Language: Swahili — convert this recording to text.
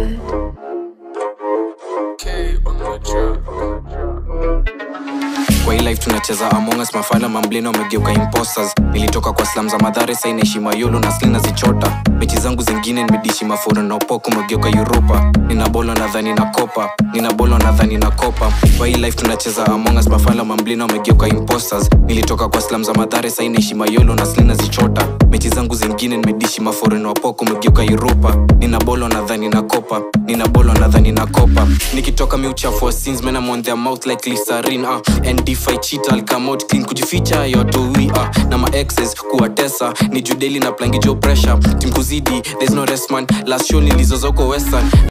good. K on the track. kwa hii life tunacheza among us mafala mamblino wamegeuka imposters nilitoka kwa slam za madhare sai naishi mayolo na slina zichota mechi zangu zingine nimedishi maforo na upoko umegeuka uropa nina bolo nadhani na kopa nina bolo nadhani na kopa kwa hii life tunacheza among us mafala mamblino wamegeuka imposters nilitoka kwa slam za madhare sai naishi mayolo na slina zichota mechi zangu zingine nimedishi maforo na upoko umegeuka uropa nina bolo nadhani na kopa nina bolo nadhani na kopa nikitoka miuchafu wa sins men I'm on their mouth like Listerine uh. and if I cheat I'll come out clean kujificha yotoi uh. na ma exes kuwatesa ni judeli na plangi jo pressure tim kuzidi there's no rest man last show nilizozoko western